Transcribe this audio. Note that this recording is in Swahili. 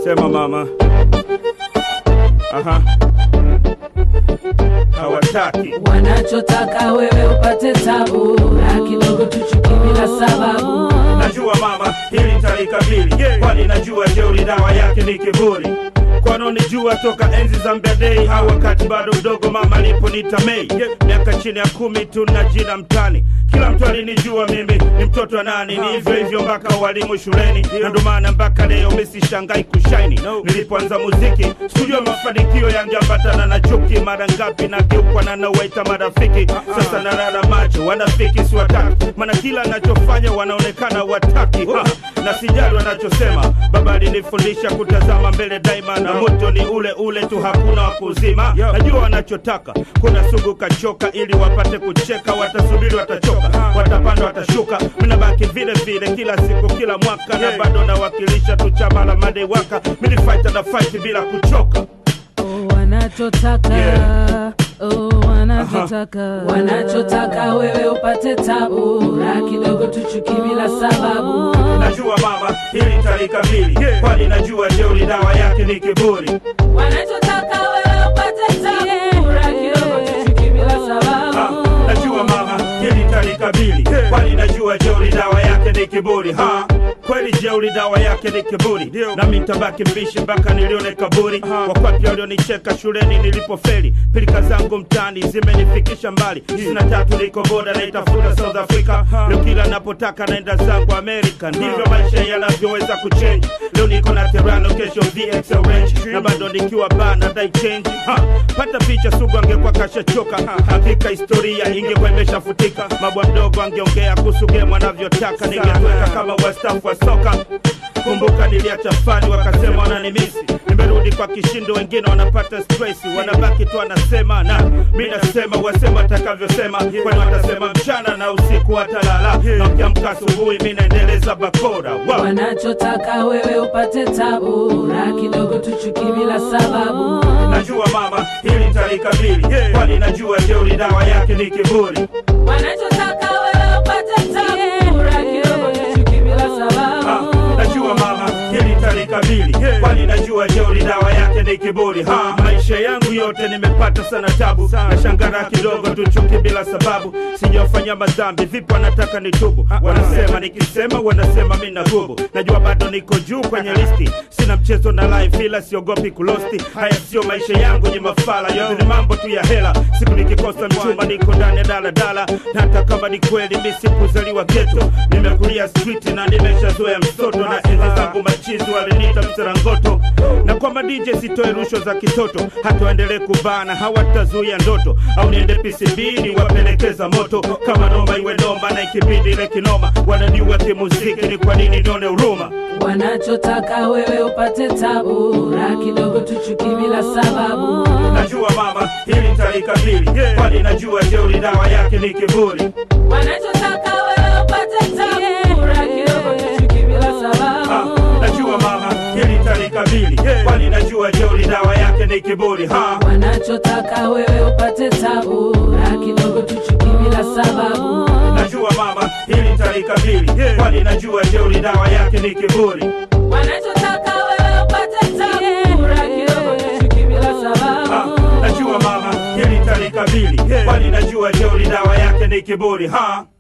Sema mama. Aha. Hawataki. wanachotaka wewe upate tabu na kidogo tuchuki bila sababu Najua mama, hili talikabili kwani najua jeuri dawa yake ni kiburi kwanonijua toka enzi za mbedei au wakati bado mdogo mama aliponita mei miaka chini ya kumi tu na jina mtani kila mtu alinijua mimi ni mtoto wa nani ni hivyo hivyo mpaka walimu shuleni na ndo maana mpaka leo misishangai kushaini nilipoanza muziki sikujua mafanikio yangeambatana na chuki mara ngapi nageukwa na nawaita marafiki sasa narara macho wanafiki siwataki maana kila anachofanya wanaonekana wataki ha, na sijali wanachosema baba alinifundisha kutazama mbele daima na moto ni ule ule tu hakuna wa kuzima najua wanachotaka kuna sugu kachoka ili wapate kucheka watasubiri watachoka watapanda watashuka minabaki vile vile kila siku kila mwaka na bado nawakilisha tu chama la madewaka mini fight na fight bila kuchoka oh, wanachotaka Yeah. oh, wanachotaka wanachotaka wewe upate tabu na kidogo tuchuki bila sababu najua mama hili talikabili kwani najua jeuri dawa yake ni kiburi wanachotaka wewe upate tabu na kidogo tuchuki bila Ah, sababu najua mama hili talikabili kwani najua jeuri dawa yake ni kiburi ha kweli jeuri dawa yake ni kiburi nami ntabaki mbishi mpaka nilione kaburi wakwapi walionicheka shuleni nilipofeli pilika zangu mtani zimenifikisha mbali sina tatu niko boda naitafuta south africa leo kila napotaka naenda zangu amerika ndivyo maisha yanavyoweza kuchenji leo niko na terano kesho vx range na bado nikiwa bana dai change ha, pata picha sugu angekuwa kashachoka hakika historia ingekuwa imeshafutika mabwa mdogo angeongea kuhusu game anavyotaka ningetweka kama wastafu wa soka kumbuka niliacha fani wakasema wananimisi nimerudi kwa kishindo wengine wanapata stress wanabaki tu wanasema na mi nasema wasema watakavyosema kwani watasema mchana na usiku watalala na ukiamka asubuhi mi naendeleza bakora wow. wanachotaka wewe upate tabu na kidogo tuchuki bila sababu najua mama hili talikabili kwani najua jeuri dawa yake ni kiburi wanachotaka wewe upate tabu na kidogo tuchuki bila Ah, sababu najua mama hili talikabili kwani najua jeuri dawa yake ni kiburi ha, maisha yangu yote nimepata sana tabu na shangara kidogo tu chuki bila sababu sijafanya madhambi vipi wanataka nitubu wanasema nikisema wanasema mi nagubu najua bado niko juu kwenye listi sina mchezo na life ila siogopi kulosti haya sio maisha yangu ni mafala yote ni mambo tu ya hela siku nikikosa mchumba niko ndani ya daladala na hata kama ni kweli mi sikuzaliwa geto nimekulia street na nimeshazoea msoto na enzi zangu machizi waliniita mserangoto na kwamba DJ sitoe rushwa za kitoto hata waendelee kubana hawatazuia ndoto au niende PCB niwapelekeza moto kama noma iwe noma na ikibidi ile kinoma wananiua kimuziki ni kwa nini nione huruma wanachotaka wewe upate tabu na kidogo tuchuki bila sababu najua mama hili talikabili kwani najua jeuri dawa yake ni kiburi wanachotaka wewe upate tabu na kidogo tuchuki bila Ah, sababu najua mama hili talikabili kwani najua jeuri dawa yake ni kiburi ha wanachotaka wewe upate tabu na kidogo tuchuki bila sababu najua mama hili talikabili kwani najua jeuri dawa yake ni kiburi wanachotaka wewe upate tabu na kidogo tuchuki bila Ah, sababu najua mama hili talikabili kwani najua jeuri dawa yake ni kiburi ha